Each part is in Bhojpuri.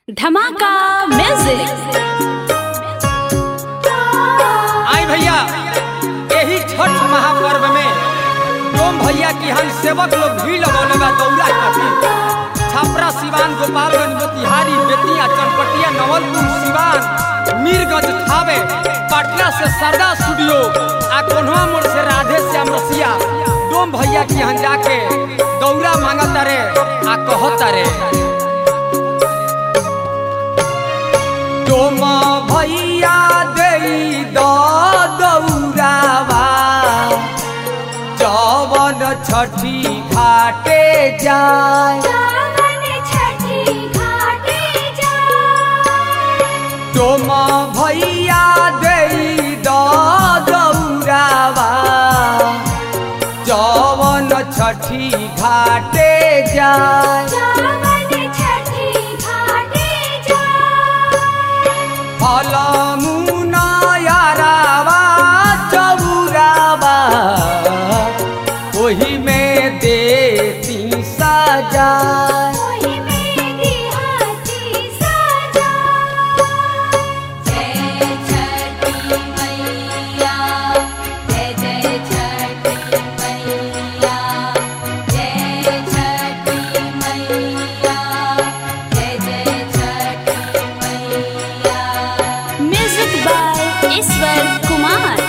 धमाका म्यूजिक आई भैया यही छठ महापर्व में डोम भैया की हम सेवक लोग भी लगौले बा दौरा खातिर छपरा सिवान गोपालगंज मोतिहारी बेतिया चनपटिया नवलपुर सिवान मीरगंज थावे पटना से सरदा स्टूडियो आ कोन्हवा मोड़ से राधे श्याम रसिया डोम भैया की हम जाके दौरा मांगता रे आ कहता रे डोम भैया देई द दौरावा जवन छठी घाटे जाय डोम भैया देई द दौरावा जवन छठी घाटे जाय फलमुना यारावा चौरावा ओही में देती सजा म्यूजिक बाय ईश्वर कुमार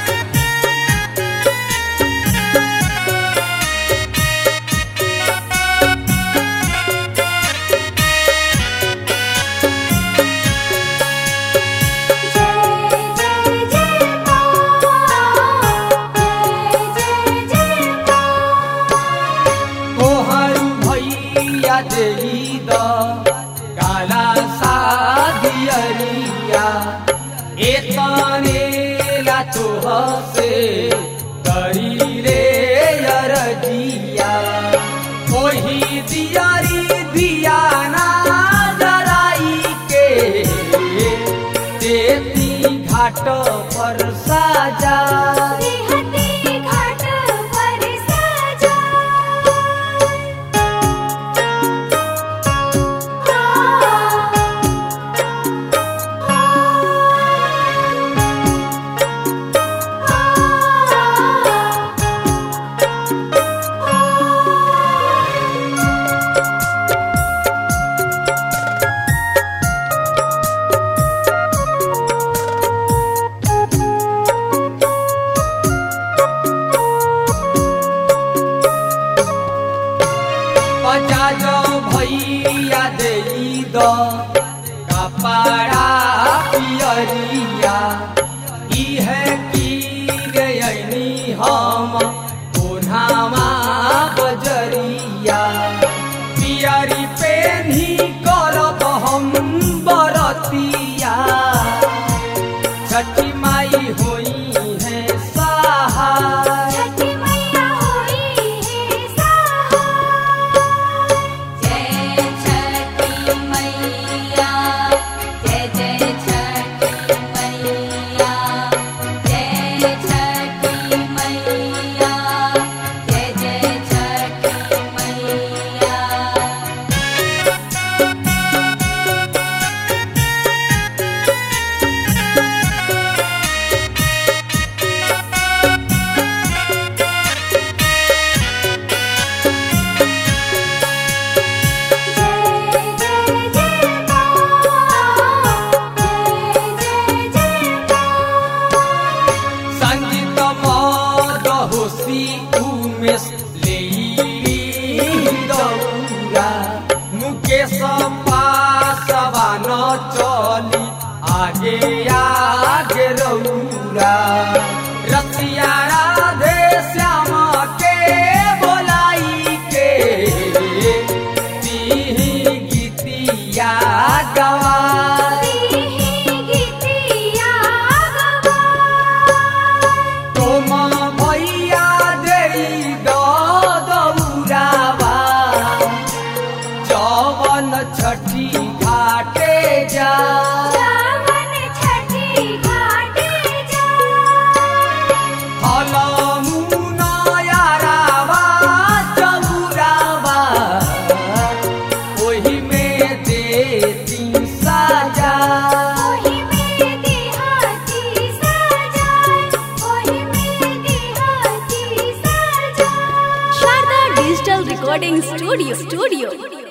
तोहर भैया देई द काला सादियरिया एतने ला तोह से करी रे अरजिया ओही दियारी दियाना जराई के देती घाट पर साजा पचाज भैया देई द कपड़ा पियरिया इहे की गयनी हम कोन्हामा बजरिया पियरी पेन्ही करब हम बरतिया छठी माई होई है सहाय संगीत मद होसी उमेश लेई दौरा मुकेश पासवा न चली आगे आगे रौरा रसिया राधे श्याम के बोलाई के तीही गीतिया गवाई तोम भैया देई द दौरावा जवन छठी घाटे जा फलमुना यारावा चौरावा ओही में देती जाए Sharda digital recording studio studio